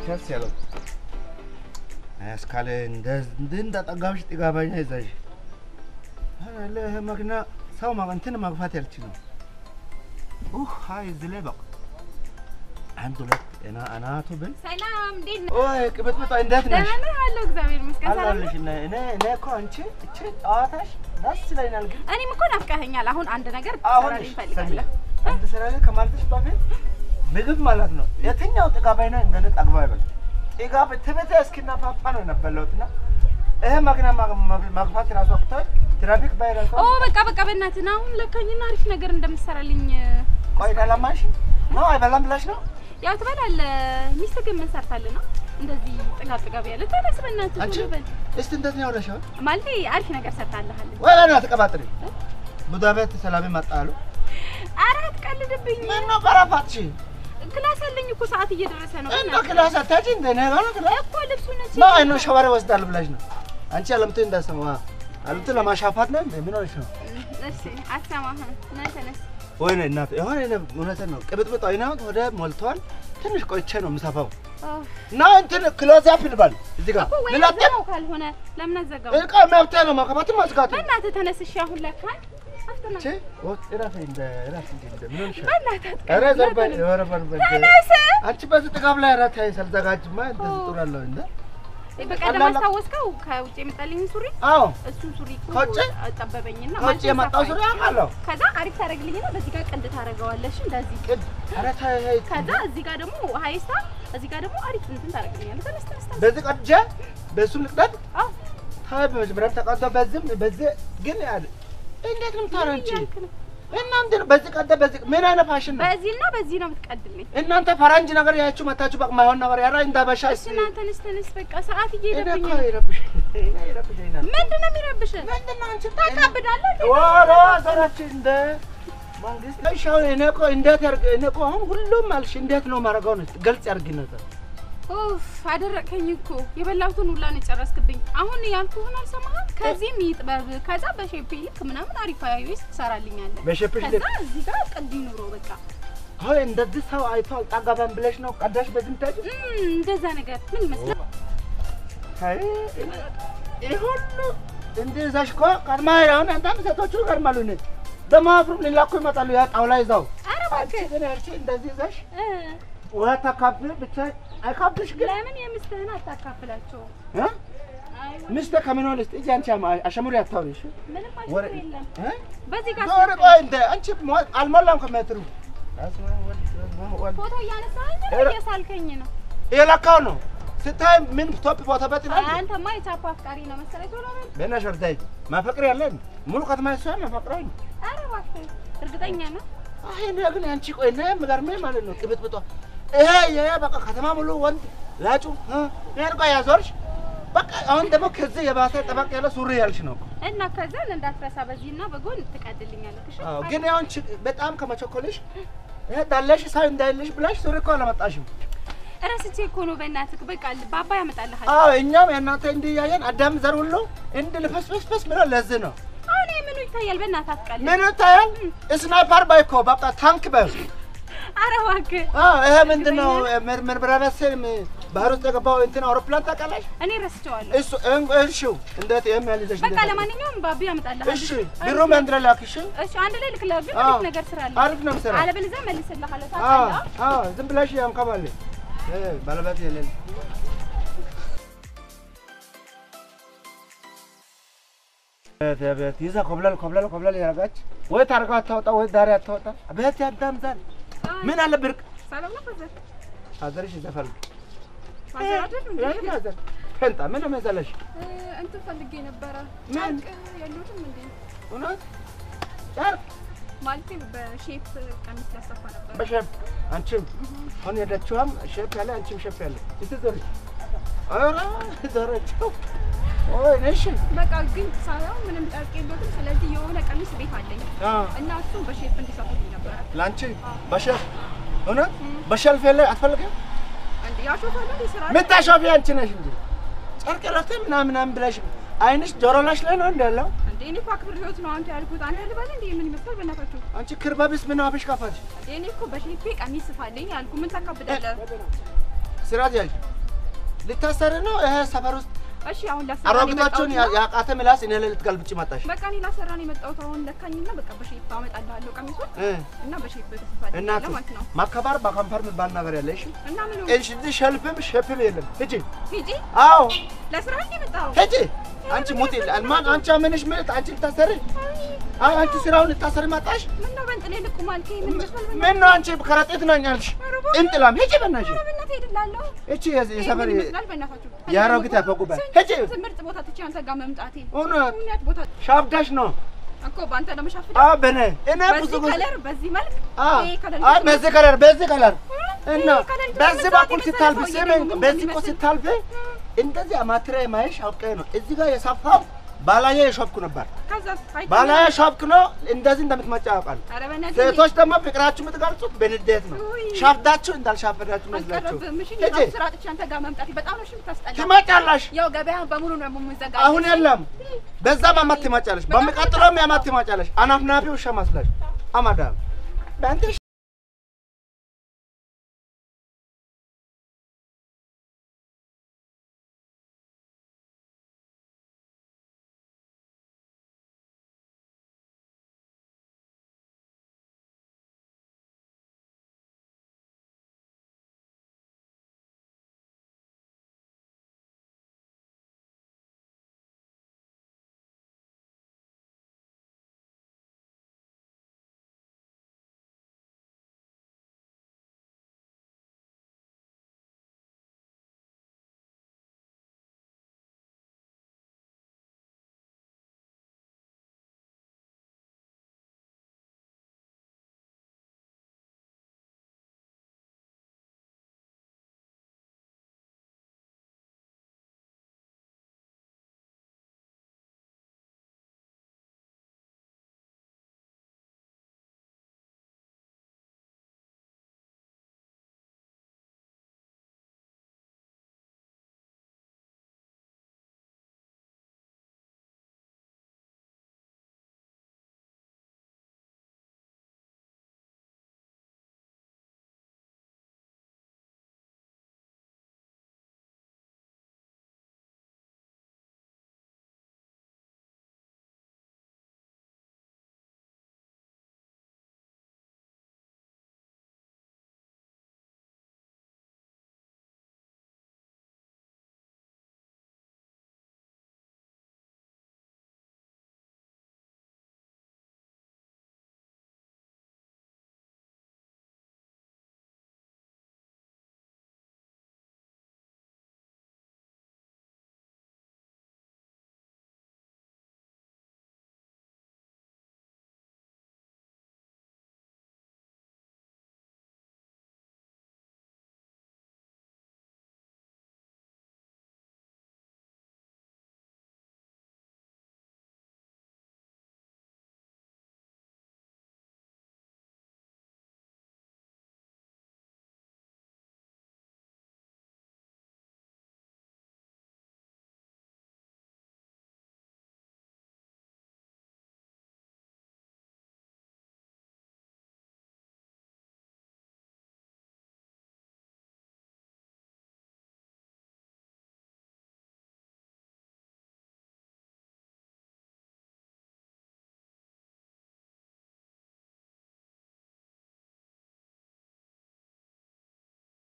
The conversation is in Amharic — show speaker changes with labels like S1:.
S1: ደስ ያለው እስካለ እንደ እንዳጠጋብሽ ጥጋበኛ ይዛሽ አለ ይሄ መኪና ሰው ማ- እንትን ማግፋት ያልችልም። ኡህ ሀይ እዚህ ላይ በቃ አንድ ሁለት እና አናቱ ብል
S2: ሰላም፣ እንዴት ነህ?
S1: ኦይ ቅብጥብጧ እንዴት ነሽ?
S2: ደህና ነህ? አለሁ እግዚአብሔር ይመስገን። ሰላም
S1: አላለሽ
S2: ነህ?
S1: እኔ እኔ እኔ እኮ አንቺ እቺ ጨዋታሽ ደስ ይለኛል ግን
S2: እኔም እኮ ናፍቀኸኛል። አሁን አንድ ነገር
S1: አሁን
S2: ትሰራልኝ
S1: ሰሚ
S2: እፈልጋለሁ።
S1: አንድ ስራ ላይ ከማለትሽ በፊት ምግብ ማለት ነው። የትኛው ጥጋባይ ነው እንደነ ጠግባ ይበል ጥጋብ ትቤተ እስኪና ፓፓ ነው የነበለውት እና ይሄ መኪና ማ- ማ- ማግፋት ራሱ አቅቶኝ ትራፊክ ባይረሳ
S2: ኦ በቃ በቃ፣ በእናትህ ና አሁን ለካኝና አሪፍ ነገር እንደምትሰራልኝ
S1: ቆይ ዳላማሽ ነው አይበላም ብላሽ ነው
S2: ያው ትበላለህ። ሚስትህ ግን ምን ሰርታልህ ነው እንደዚህ ጥጋብ ጥጋብ ያለ? ተነስ በእናትህ
S1: አንቺ
S2: ቶሎ በል።
S1: እስቲ እንዴት ነው ያወራሽው?
S2: ማለቴ አሪፍ ነገር ሰርታልሃል።
S1: ወይ ወይ ተቀባጥሪ ቡዳ ቤት ሰላም መጣሉ
S2: ኧረ አትቀልድብኝ።
S1: ምን ነው ቀረፋትሽ
S2: ክላስ አለኝ እኮ ሰዓት እየደረሰ ነው።
S1: እና
S2: በእናትህ
S1: ክላስ አታጭ እንደ ነገ ነው ክላስ
S2: እኮ ልብሱን እዚህ
S1: ነው አይኖ ሸዋሪ ወስዳል ብላሽ ነው አንቺ አለምቱ እንዳሰማ አለምቱ ለማሻፋት ነው እንደ ምን ሆነሽ ነው
S2: እሺ፣ አትሰማህም። ና ተነስ።
S1: ወይኔ እናት የሆነ እኔ እውነትን ነው ቅብጥብጥ አይና ወደ ሞልቷል። ትንሽ ቆይቼ ነው የምሰፋው
S2: ኦ፣
S1: እና እንትን ክሎዝ አፕ ልባል እዚህ ጋር
S2: እኮ ወይ
S1: ልላጤ
S2: ነው ካልሆነ ለምን አዘጋው?
S1: እቃ መብቴ ነው ማከባትም ማዝጋት
S2: በእናትህ ተነስ። እሺ፣ አሁን ለካን አፍጥና
S1: ቼ ወጥ እራፍ እንደ እራፍ እንደ እንደ ምን ሆነሽ ነው?
S2: በእናትህ
S1: ኧረ
S2: አትቀልድ።
S1: ዘርባ ኧረ በርበ
S2: ተነስ።
S1: አንቺ በዚህ ጥጋብ ላይ ኧረ ተይ ሳልዘጋጅማ እንደዚህ ጥሩ አለው እንደ
S2: በቀደም አስታወስከው ከውጭ የመጣልኝ ሱሪ
S1: አዎ
S2: እሱን ሱሪ እኮ
S1: ከውጭ?
S2: ጠበበኝና
S1: ከውጭ
S2: ማለት
S1: የመጣው
S2: ሰፋኝ።
S1: ሱሪ አውቃለሁ።
S2: ከዛ አሪፍ ታደርግልኝና በዚህ ጋር ቅድ ታደርገዋለሽ እንደዚህ።
S1: ቅድ ኧረ ተይ ተይ
S2: ከዛ እዚህ ጋር ደግሞ ሀይስታ እዚህ ጋር ደግሞ አሪፍ እንትን ታደርግልኛለህ። ተነስ ተነስ ተነስ።
S1: በዚህ ቀድጄ በሱ ልቅደድ
S2: አዎ
S1: ታይ በመጀመሪያ ተቀዶ በዚህም በዚህ ግን ያለ እንዴት ነው የምታረው አንቺ
S2: እያልክ ነው።
S1: እናንተ በዚህ ቀደ በዚህ ምን አይነት ፋሽን ነው?
S2: በዚህና በዚህ ነው የምትቀድልኝ።
S1: እናንተ ፈረንጅ ነገር ያችሁ መታችሁ በቃ ማይሆን ነገር ያራ እንዳበሻ
S2: እሺ ና ተነስ ተነስ። በቃ ሰዓት
S1: እኔ
S2: እየሄደብኝ
S1: እኮ
S2: ነው።
S1: ይረብሽ እኔ ይረብሽኛል።
S2: ምንድን ነው የሚረብሽ?
S1: ምንድን ነው አንቺ
S2: ታካብዳለህ እንዴ?
S1: ወሮ ዘራች እንደ መንግስት እሺ አሁን እኔ እኮ እንዴት ያርግ እኔ እኮ አሁን ሁሉም አልሽ እንዴት ነው ማድረገው ነው ገልጽ ያርግነት
S2: ኡፍ አደረቀኝ እኮ የበላሁትን ሁላ ነው የጨረስክብኝ። አሁን ያልኩህን አልሰማህም? ከዚህም ይጥበብ ከዛ በሼፕ ልክ ምናምን አሪፍ አይዌስ ትሰራልኛለህ።
S1: በሸፕሽ
S2: ከዛ እዚህ ጋር ቅድ ይኑሮ በቃ
S1: አሁን እንደዚህ ሰው አይቶ አልጣጋባም ብለሽ ነው ቀዳሽ በዚህ ምታጅ
S2: እም፣ እንደዛ ነገር ምን ይመስላል?
S1: አይ ይሄ ሁሉ እንደዛሽ እኮ ቀድማ አሁን አንዳንድ ሴቶቹ ይቀድማሉ እኔ ደግሞ አፍሩም ሊላኩ ይመጣሉ ያ ጣውላ ይዘው
S2: ኧረ
S1: አንቺ
S2: እባክህ
S1: ግን ያልሽ እንደዚህ ይዘሽ
S2: እ፣
S1: ውሃ ታካፍል ብቻ አይካፍልሽ ግን
S2: ለምን የምስትህን አታካፍላቸውም?
S1: እ?
S2: አይ
S1: ሚስቴ ከምን ሆነሽ እዚህ አንቺ አማ- አሸሙሪ አታውሪ እሺ
S2: ምንም
S1: ወረ
S2: አሽሙር የለም።
S1: እ?
S2: በዚህ ጋር
S1: ዞር ቆይ እንደ አንቺ ሞ- አልሞላም ከሜትሩ
S2: ፎቶ እያነሳኸኝ ነው
S1: ኧረ-
S2: እየሳልከኝ ነው።
S1: የለካው ነው ስታይ ምን ቶፕ ቦታ በት ይላል
S2: አንተማ የቻፓ አፍቃሪ ነው መሰለኝ። ቶሎ በል።
S1: በእናትሽ ወርዳይ ማፈቅር ያለን ሙሉ ከተማ ይሷል ማፈቅረኝ
S2: ኧረ እባክህ እርግጠኛ ነው?
S1: አይ እኔ ግን አንቺ ቆይ እና የምገርመኝ ማለት ነው ቅብጥብጧ ይሄ ይሄ በቃ ከተማ ሙሉ ወንድ ላጩ እ ይሄን ቆይ ያዞርሽ በቃ አሁን ደግሞ ከዚህ የባሰ ጠበቅ ያለ ሱሪ ያልሽ ነው እኮ።
S2: እና ከዛን እንዳትረሳ በዚህና በጎን ትቀድልኛለህ። እሺ
S1: አዎ ግን ያውን በጣም ከመቸኮልሽ ይሄ ዳለሽ ሳይ እንዳይልሽ ብላሽ ሱሪ እኮ አላመጣሽም።
S2: እረስቼ እኮ ነው በእናትህ። በቃ ባባ ያመጣልሃል።
S1: አዎ እኛም የእናንተ እንዲህ እያየን አዳም ዘር ሁሉ እንድ ልፈስፈስፈስ ብለው ለዚህ ነው
S2: አሁን ይሄ ምኑ ይታያል? በእናትህ አትቀልድ።
S1: ምን ይታያል? ስናይፐር ባይ እኮ በቃ ታንክ በይ
S2: ኧረ እባክህ
S1: አዎ ይሄ ምንድን ነው ምርምራ መሰል ባህር ውስጥ የገባው እንትን አውሮፕላን ታውቃለሽ?
S2: እኔ ረስቼዋለሁ።
S1: እሱ እሺ እንዴት ይሄም ያልይዘሽ
S2: በቃ ለማንኛውም ባቢ ያመጣልሃል።
S1: እሺ ቢሮም አንድረ ላክ እሺ
S2: እሺ አንድ ላይ ልክልህ፣ ግን
S1: አዎ።
S2: አሪፍ ነገር ስራለህ።
S1: አሪፍ ነው የምሰራው።
S2: አለበለዚያ መልስልሃለሁ።
S1: አዎ
S2: ታውቃለህ?
S1: አዎ ዝም ብለሽ ያንከባል እ ባለበት የሌለ ቤት ይዛ ኮብለል ኮብለል ኮብለል ያረጋች ወይ ታርጋ አታወጣ ወይ ዳሪ አታወጣ ቤት ያዳም ዛል ምን አለ ብርቅ
S2: ሰላም ነው ፈዘር
S1: አዘርሽ ይዘፋል
S2: ማዘር አይደል እንዴ?
S1: አዘር ፈንጣ ምን ነው መሰለሽ
S2: እ፣ እንትን ፈልጌ ነበረ
S1: ምን?
S2: ጨርቅ የሉትም እንዴ?
S1: እውነት ጨርቅ
S2: ማለቴ በሼፕ ቀሚስ ላሰፋ ነበር።
S1: በሸፕ አንቺም አሁን የሄደችዋም ሼፕ ያለ አንቺም ሼፕ ያለ እስቲ ዞሪ ኧረ ዞረችው ወይ ነሽ
S2: በቃ ግን ሳይሆን ምንም ጨርቅ የለትም። ስለዚህ የሆነ ቀሚስ ቤት አለኝ
S1: አዎ
S2: እና እሱም በሼፕ እንዲሰፉልኝ ነበረ።
S1: ለአንቺ በሸፍ እውነት በሸልፍ የለ አትፈልግም?
S2: እንዴ ያሾፋለ እንዴ ስራ
S1: ምታሾፊ አንቺ ነሽ እንጂ ጨርቅ ረፍት ምናምን ምናምን ብለሽ አይንሽ ጆሮ ላሽ ላይ ነው እንዳለው
S2: እንዴ እኔ እኮ አክብር ህይወት ነው አንተ ያልኩት። አንተ ልበል እንዴ ምን ይመስላል በእናታችሁ?
S1: አንቺ ክርባቢስ ምን አፍሽ ካፋች
S2: እንዴ እኔ እኮ በሼፔ ቀሚስ ስፋልኝ ያልኩ ምን ታካብዳለህ?
S1: ስራት ያዥ ልታሰሪ ነው? ይሄ ሰፈር ውስጥ
S2: እሺ አሁን ላሰራ ነው
S1: አሮጊቶቹን
S2: የመጣሁት እና-
S1: ያቃተ ምላስ እኔ ላይ ልትገልብጭ መጣሽ
S2: በቃ እኔ ላሰራ ነው የመጣሁት። አሁን ለካኝና በቃ በሼፕ አመጣልሃለሁ ቀሚሱን
S1: እ
S2: እና በሼፕ ተስፋለሁ
S1: እናት
S2: ማለት ነው።
S1: ማከባር በከንፈር የሚባል ነገር ያለ እሺ።
S2: እና ምን
S1: እሺ ሸልፍም ሸፕም የለም። ሂጂ።
S2: ሂጂ
S1: አዎ
S2: ለስራ እንደ የመጣኸው
S1: ሂጂ። አንቺ ሙት ማን አንቺ ምንሽ ምት አንቺ ልታሰሪ አዎ አንቺ ስራውን ልታሰሪ መጣሽ።
S2: ምን ነው በእንጥሌ ልቁም አልከኝ? ምን ይመስላል?
S1: ምን ነው አንቺ ከረጢት ነኝ አልሽ። እንጥላም ሂጂ በእናትሽ።
S2: ኧረ በእናትህ ሄድላለሁ።
S1: እቺ የሰፈር
S2: ምን ይመስላል? በእናታችሁ
S1: የአሮጊት ያፈቁበት
S2: ስንት-
S1: ሂጂ።
S2: ስንት ምርጥ ቦታ ትቼ አንተ ጋር መምጣቴ
S1: እውነት
S2: እውነት ቦታ
S1: ሻብዳሽ ነው።
S2: እኮ በአንተ ነው የምሻፍደው።
S1: አዎ በኔ እኔ ብዙ
S2: በዚህ
S1: ጊዜ
S2: ከለር በዚህ መልክ
S1: አዎ
S2: ይሄ ከለር
S1: አይ በዚህ ከለር በዚህ ከለር እና
S2: ይሄ ከለር
S1: በዚህ
S2: ደግሞ
S1: በኩል
S2: ዛሬ
S1: ስታልፍ
S2: መሰለህ
S1: ስሜ
S2: ሰውዬ ደግሞ
S1: በዚህ እኮ
S2: እንደሚመስል።
S1: ስታልፍ እንደዚህ አማትሬ ማየሽ አውቄ ነው። እዚህ ጋር የሰፋው ባላየ የሾፍኩ ነበር።
S2: ከዛ አይተኸኛል?
S1: ባላየ ሾፍክ ነው እንደዚህ እንደምትመጫ ያውቃል።
S2: ኧረ በእናትህ
S1: ሴቶች ደግሞ ፍቅራችሁ የምትገልጹት በንዴት ነው።
S2: ውይ።
S1: ሻፍዳችሁ እንዳልሻፈዳችሁ መስላችሁ
S2: አልቀረብህም። እሺ
S1: ሂጂ
S2: ስራ ጥቼ አንተ ጋር መምጣቴ በጣም ነው እሺ የምታስጠላው።
S1: ትመጫለሽ።
S2: ያው ገበያን በሙሉ ነው የምዘጋ
S1: አሁን የለም። በዛም አማት ትመጫለሽ፣ በሚቀጥለውም ያማት ትመጫለሽ። አናፍናፊ ውሻ መስለሽ አማዳም በአንተ